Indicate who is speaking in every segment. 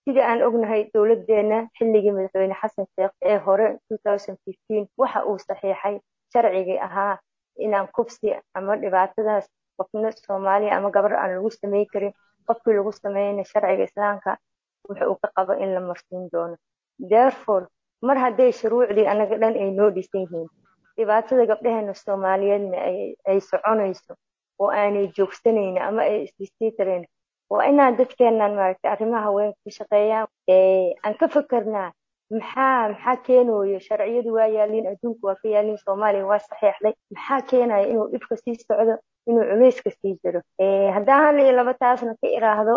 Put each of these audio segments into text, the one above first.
Speaker 1: sida aan ognahay dowladeena xilligii madaxweyne xasan sheekh ee hore waxa uu saxiixay sharcigii ahaa inaan kufsi ama dhibaatadaas qofna soomaaliya ama gabar aan lagu samey karin qofkii lagu sameeyana sharciga islaamka wuxa uu ka qabo in la marsiin doono therefore mar hadday shuruucdii anaga dhan ay noo dhisan yihiin dhibaatada gabdhaheena soomaaliyeedna ay soconayso oo aanay joogsanayna ama ay isdhisii kareen waa inaan dadkeenan maaragtay arrimaha haweenka ka shaqeeyaan aan ka fikernaa maxaa maxaa keenayo sharciyadu waa yaaliin adduunku waa ka yaaliin soomaaliya waa saxeexday maxaa keenaya inuu dhibka sii socdo inuu culayska sii jiro haddaan hal iyo laba taasna ka iraahdo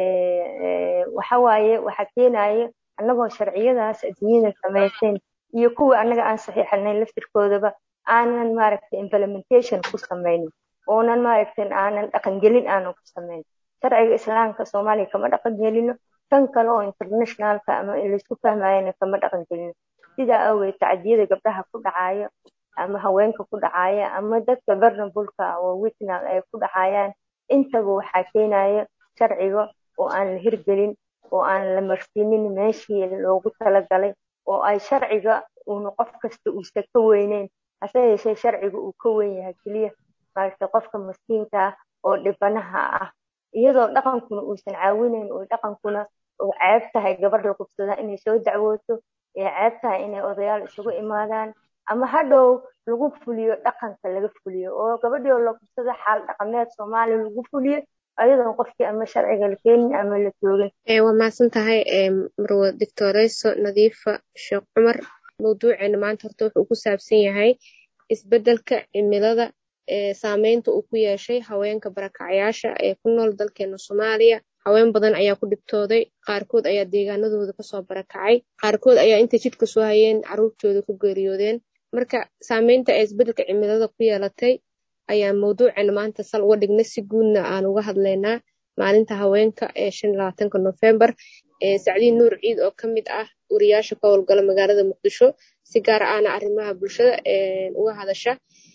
Speaker 1: waxa waaye waxaa keenaya annagoo sharciyadaas adduunyada samaysayn iyo kuwa annaga aan saxiixanayn laftirkoodaba aanan maaragtay implementation ku samaynin oonan maaragtay aanan dhaqangelin aanan ku samayn sharciga islaamka soomaaliya kama dhaqan gelino tan kale oo internationalka ama laysku fahmayana kama dhaqan gelino sidaa awgeed tacdiyada gabdhaha ku dhacaya ama haweenka ku dhacaya ama dadka barnabulka oo witnal ay ku dhacayaan intaba waxaa keenaya sharciga oo aan la hirgelin oo aan la marsiinin meeshii loogu talagalay oo ay sharciga uuna qof kasta uusa ka weyneyn hase yeeshee sharciga uu ka weyn yahay keliya maaragtay qofka maskiinka ah oo dhibanaha ah iyadoo dhaqankuna uusan caawinayn oo dhaqankuna oo ceeb tahay gabar la kubsadaa inay soo dacwooto ee ceeb tahay inay odayaal isugu imaadaan ama hadhow lagu fuliyo dhaqanka laga fuliyo oo gabadhii oo la kubsado xaal dhaqameed soomaaliya lagu fuliyo ayadoon qofkii ama sharciga la keenin ama la toogin
Speaker 2: waa mahadsan tahay marwa doctoreyso nadiifa sheekh cumar mawduuceena maanta horta wuxuu ku saabsan yahay isbeddelka cimilada saameynta uu ku yeeshay haweenka barakacyaasha ee ku nool dalkeena soomaaliya haween badan ayaa ku dhibtooday qaarkood ayaa deegaanadooda kasoo barakacay qaarkood ayaa intay jidka soo hayeen caruurtooda ku geeriyoodeen marka saameynta ee isbeddelka cimilada ku yeelatay ayaa mawduuceena maanta sal uga dhigna si guudna aan uga hadlaynaa maalinta haweenka ee shan iyo labaatanka nofembar sacdiin nuur ciid oo ka mid ah wariyaasha ka howlgala magaalada muqdisho si gaar ahna arrimaha bulshada uga hadasha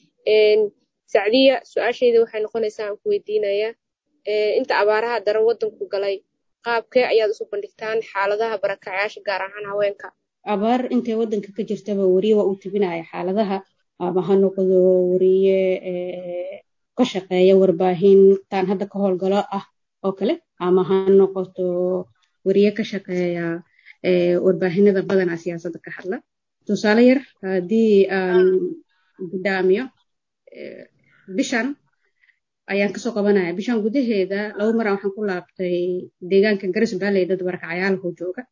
Speaker 2: sacdiya su-aasheyda waxay noqonaysaa aan ku weydiinayaa inta abaaraha daran waddanku galay qaabkee ayaad isu bandhigtaan xaaladaha barakacyaasha gaar ahaan haweenka
Speaker 3: abaar intay waddanka ka jirtaba weriye waa uu tibinaya xaaladaha ama ha noqdo weriye ka shaqeeya warbaahintan hadda ka howlgalo ah oo kale ama ha noqoto weriye ka shaqeeya warbaahinada badanaa siyaasadda ka hadla tusaale yar haddii aan gudaamiyo bishan ayaan kasoo qabanaya bishan gudaheeda laba maran waxaan ku laabtay deegaanka garas baaley dad barakacyaalaho jooga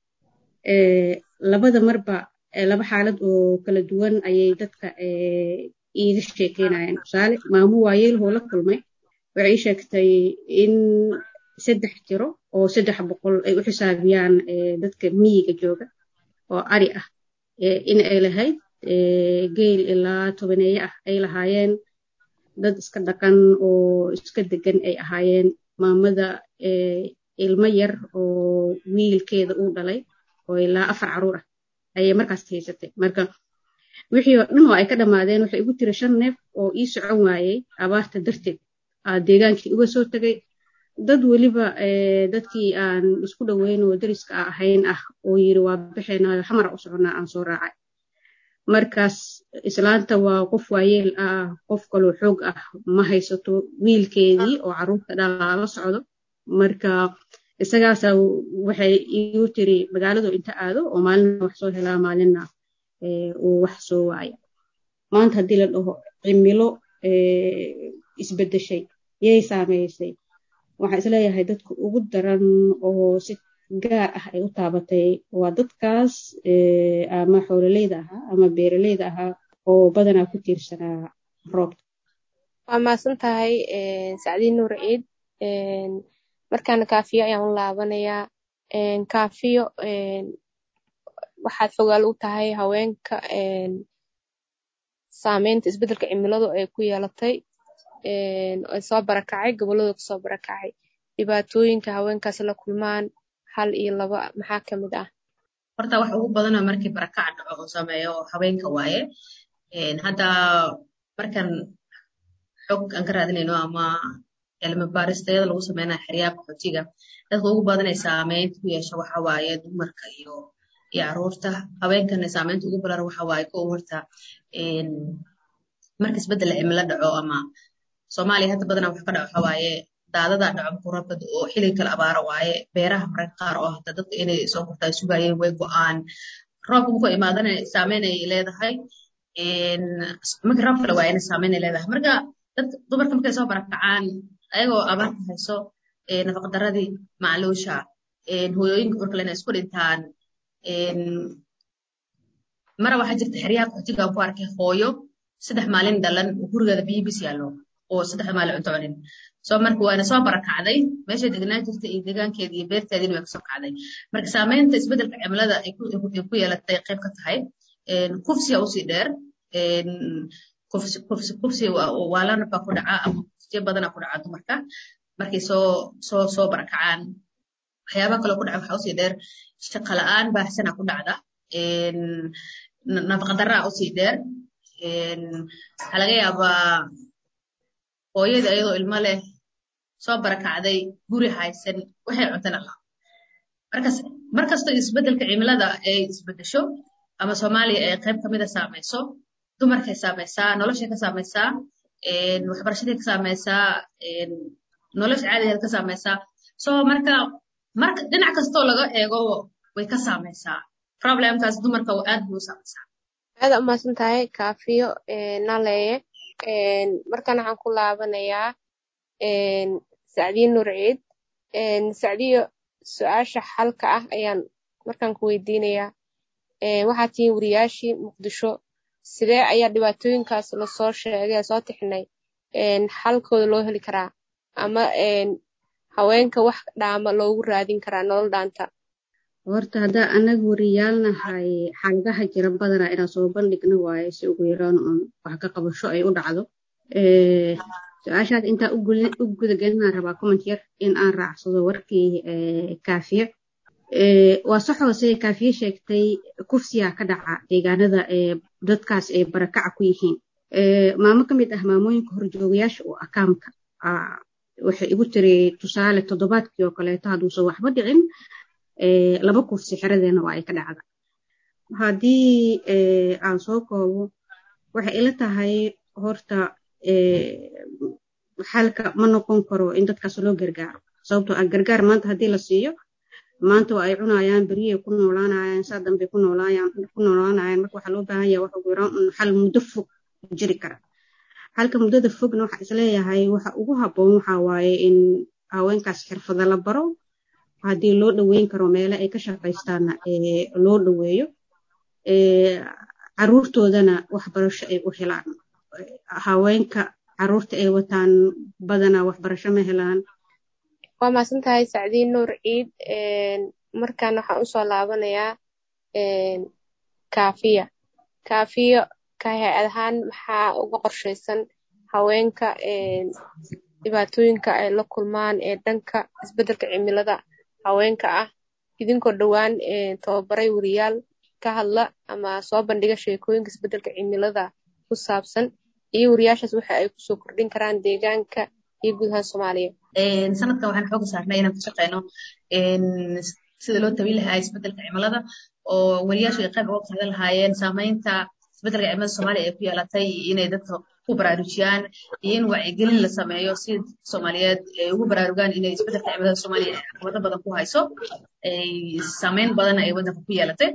Speaker 3: labada marba laba xaalad oo kala duwan ayay dadka iiga sheekeynayaan tusaale maamo waayeelhoo la kulmay waxay ii sheegtay in saddex tiro oo saddex boqol ay u xisaabiyaan dadka miyiga jooga oo ari ah in ay lahayd geel ilaa tobaneeye ah ay lahaayeen dad iska dhaqan oo iska degan ay ahaayeen maamada ilmo yar oo wiilkeeda uu dhalay oo ilaa afar caruur ah ayay markaas haysatay marka wixii oo dhan oo ay ka dhammaadeen waxay igu tiri shan neef oo ii socon waayey abaarta darteed aa deegaankii uga soo tegay dad weliba dadkii aan isku dhoweyn oo dariska a ahayn ah oo yiri waa bixeenayo xamara u soconnaa aan soo raacay markaas islaanta waa qof waayeel ah qof kaloo xoog ah ma haysato wiilkeedii oo caruurta dhalaa la socdo marka isagaasa waxay igu tiri magaaladu inta aado oo maalina wax soo helaa maalina uu wax soo waaya maanta haddii la dhaho cimilo isbedeshay yay saameysay waxaan isleeyahay dadka ugu daran oo si gaar ah ay u taabatay waa dadkaas ama xoololeyda ahaa ama beeraleyda ahaa oo badanaa ku tiirsanaa roobka
Speaker 2: waa mahadsan tahay sacdiin nuur ciid markaana kaafiyo ayaan u laabanayaa kaafiyo waxaad fogaal u tahay haweenka saameynta isbeddelka cimiladu ay ku yeelatay ay soo barakacay gobolladooda kasoo barakacay dhibaatooyinka haweenkaasi la kulmaan hal iyo laba maxaa ka mid ah
Speaker 4: horta wax ugu badana markii barakac dhaco oo sameeyo haweenka waaye hadda markan xog aan ka raadinayno ama cilmi baaristayada lagu sameynayo xeryaha qaxootiga dadka ugu badan ee saameynta ku yeesha waxa waaye dumarka iyo iyo caruurta haweenkana saameynta ugu badan waxa waaye kow horta marka isbeddel cimilo dhaco ama soomaaliya hadda badanaa waxa ka dhaco waxa waaye daadadaa dhaco muqurabad oo xilliga kala abaara waaye beeraha mararka qaar oo hata dadka inay soo gurtaa sugayeen way go-aan roobka markuu imaadana saameyn ay leedahay marka roob kale waayana saameyn ay leedahay marka dadka dumarka markay soo barakacaan ayagoo abaarka hayso nafaqadaradii macluusha hooyooyinka urkale inay isku dhintaan mara waxaa jirta xeryaha qaxootiga aan ku arkay hooyo saddex maalin dhalan gurigeeda biyo bis yaallo oo saddex maalin cunto cunin soo marka waana soo barakacday meeshay degnaan jirta iyo deegaankeeda iyo beerteediina way kasoo kacday marka saameynta isbeddelka cimilada ay ku yeelatay qayb ka tahay kufsiya usii dheer kufsi waalana baa ku dhaca ama kufsiyo badana ku dhaca dumarka markay soo soo soo barakacaan waxyaabaha kaloo ku dhaca waxaa usii dheer shaqa la'aan baahsana ku dhacda nafaqadaraa usii dheer waxaa laga yaabaa hooyada iyadoo ilmo leh soo barakacday guri haysan waxay cuntana lahaa markas markastoo isbeddelka cimilada ay isbeddesho ama soomaaliya ay qayb kamida saamayso dumarkay saamaysaa noloshay ka saamaysaa waxbarashaday ka saamaysaa nolosha caadigeeda ka saamaysaa so marka marka dhinac kastoo laga eego way ka saamaysaa problemkaas dumarka aad buu u saamaysaa
Speaker 2: aada umahadsan tahay kaafiyo naleeye markan waxaan ku laabanayaa sacdiye nuur ciid sacdiyo su-aasha xalka ah ayaan markaan ku weydiinayaa waxaad tihiin wariyaashii muqdisho sidee ayaa dhibaatooyinkaas lasoo sheegay soo tixnay xalkooda loo heli karaa ama haweenka wax dhaama loogu raadin karaa nolol dhaanta
Speaker 3: horta haddaa anaga wariyaalnahay xaaladaha jira badanaa inaan soo bandhigno waaye si ugu yaraan oon wax ka qabasho ay u dhacdo su-aashaas intaa u gudagelinaan rabaa comment yar in aan raacsado warkii kaafiye waa sax hoose kaafiye sheegtay kufsiyaa ka dhaca deegaanada dadkaas ay barakaca ku yihiin maamo ka mid ah maamooyinka horjoogayaasha oo akaamka waxay igu tiri tusaale toddobaadkii oo kaleeto hadduusan waxba dhicin laba kufsi xeradeena waa ay ka dhacda haddii aan soo koobo waxay ila tahay horta xalka ma noqon karo in dadkaas loo gargaaro sababtoo ah gargaar maanta haddii la siiyo maanta waa ay cunayaan beriyay ku noolaanayaan saa dambe ku noolaanayaan marka waxaa loo baahan yahay waxa ugu yaraan un xal muddo fog jiri kara halka muddada fogna waxa isleeyahay waxa ugu habboon waxa waaye in haweenkaas xirfada la baro haddii loo dhoweyn karo meele ay ka shaqaystaanna loo dhoweeyo caruurtoodana waxbarasho ay u helaan haweenka caruurta ay wataan badanaa waxbarasho ma helaan
Speaker 2: waa mahadsan tahay sacdiin nuur ciid markan waxaan usoo laabanayaa kaafiya kaafiyo ka hay-ad ahaan maxaa uga qorshaysan haweenka dhibaatooyinka ay la kulmaan ee dhanka isbeddelka cimilada haweenka ah idinkoo dhowaan tababaray wariyaal ka hadla ama soo bandhiga sheekooyinka isbeddelka cimilada ku saabsan iyo wariyaashaas waxa ay kusoo kordhin karaan deegaanka iyo guud ahaan soomaaliya
Speaker 4: sanadkan waxaan xooga saarnay inaan ka shaqeyno sida loo tabin lahaa isbeddelka cimilada oo wariyaashu ay qayb uga qaadan lahaayeen saamaynta isbeddelka cimilada soomaaliya ay ku yeelatay inay dadka ku baraarujiyaan iyo in wacyigelin la sameeyo si soomaaliyeed ay ugu baraarugaan inay isbeddelka cimilada soomaaliya ay caqabado badan ku hayso saamayn badan ay waddanka ku yeelatay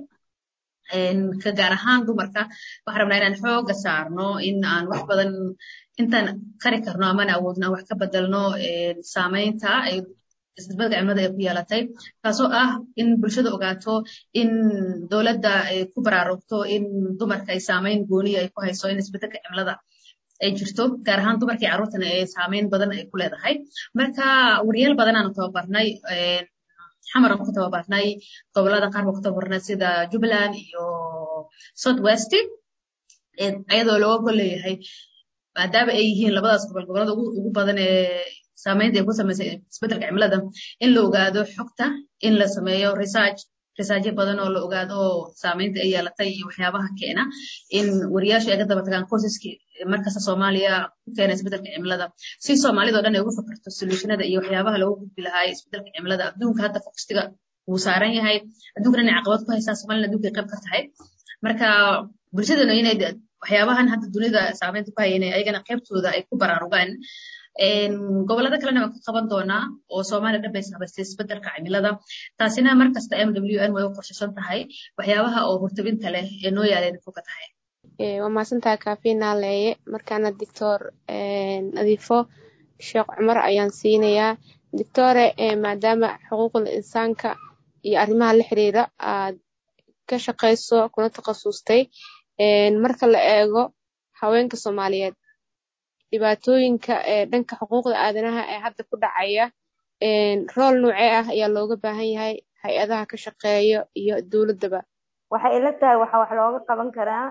Speaker 4: ka gaar ahaan dumarka waxaan rabnaa inaan xooga saarno in aan wax badan intaan qari karno amana awoodno wax ka bedelno saamaynta ay isbeddelka cimilada ay ku yeelatay taasoo ah in bulshada ogaato in dowladda ay ku baraarugto in dumarka ay saamayn gooniya ay ku hayso in isbeddelka cimilada ay jirto gaar ahaan dumarkii carruurtana ee saamayn badan ay ku leedahay marka wariyaal badanaanu tababarnay xamaran ku tababarnay gobolada qaar baan ku tababarnay sida jubbaland iyo south west ayadoo looga gol leeyahay maadaama ay yihiin labadaas gobol gobolada ugu badan ee saamaynta ay ku samaysay isbeddelka cimilada in la ogaado xogta in la sameeyo research risaajyo badan oo la ogaado oo saameynta ay yeelatay iyo waxyaabaha keena in wariyaashu ay ka daba tagaan qoysaskii markasta soomaaliya ku keena isbeddelka cimilada si soomaalida oo dhan ay uga fakarto solutionada iyo waxyaabaha loogu gudbi lahaa isbeddelka cimilada adduunka hadda fokustiga wuu saaran yahay adduunkana inay caqabad ku haysaa soomaalina adduunka ay qayb ka tahay marka bulshadana inay waxyaabahan hadda dunida saameynta ku haya inay ayagana qaybtooda ay ku baraarugaan gobolada kalena waan ka qaban doonaa oo soomaaliya dhan bay saabaystay isbeddelka cimilada taasina markasta m w n way u qorshaysan tahay waxyaabaha oo hortabinta leh ee noo yaaleen foga tahay
Speaker 2: waa mahadsantahay kaafiina leeye markaana doctor nadiifo sheekh cumar ayaan siinayaa doctore maadaama xuquuqda insaanka iyo arrimaha la xiriira aad ka shaqayso kuna takhasustay marka la eego haweenka soomaaliyeed dhibaatooyinka dhanka xuquuqda aadanaha ee hadda ku dhacaya rool noocee ah ayaa looga baahan yahay hay-adaha ka shaqeeya iyo dowladdaba
Speaker 1: waxay ila tahay waxa wax looga qaban karaa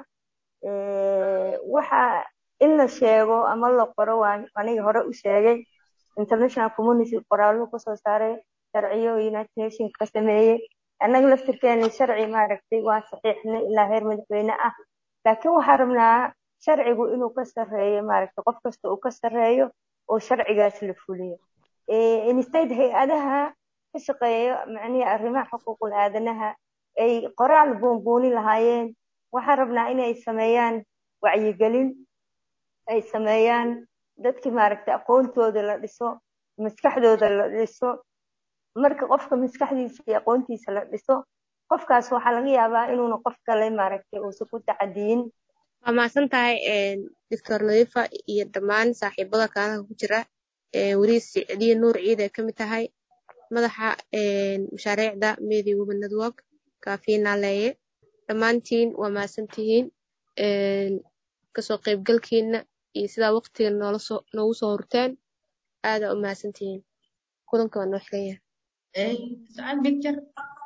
Speaker 1: waxa in la sheego ama la qoro waa aniga hore u sheegay international community qoraallo kasoo saaray sharciyo united nation ka sameeyey annaga laftirkeena sharci maaragtay waa saxiixnay ilaa heer madaxweyne ah laakiin waxaan rabnaa sharcigu inuu ka sarreeyo maaragtay qof kasta uu ka sarreeyo oo sharcigaas la fuliyo instead hay-adaha ka shaqeeya macnihi arrimaha xuquuqul aadanaha ay qoraal buunbuuni lahaayeen waxaan rabnaa inay sameeyaan wacyigelin ay sameeyaan dadkii maaragtay aqoontooda la dhiso maskaxdooda la dhiso marka qofka maskaxdiisa iyo aqoontiisa la dhiso qofkaas waxaa laga yaabaa inuuna qof kale maaragtay uusan ku tacadiyin
Speaker 2: waa mahadsan tahay doctor nadiifa iyo dhammaan saaxiibada kaanaha ku jira weriis sicdiye nuur ciid ay ka mid tahay madaxa mashaariicda media women network kaafina leeye dhammaantiin waa mahadsantihiin kasoo qaybgalkiina iyo sidaa waqtiga noogu soo horteen aadaa u mahadsantihiin kulanka waa noo xiran yahay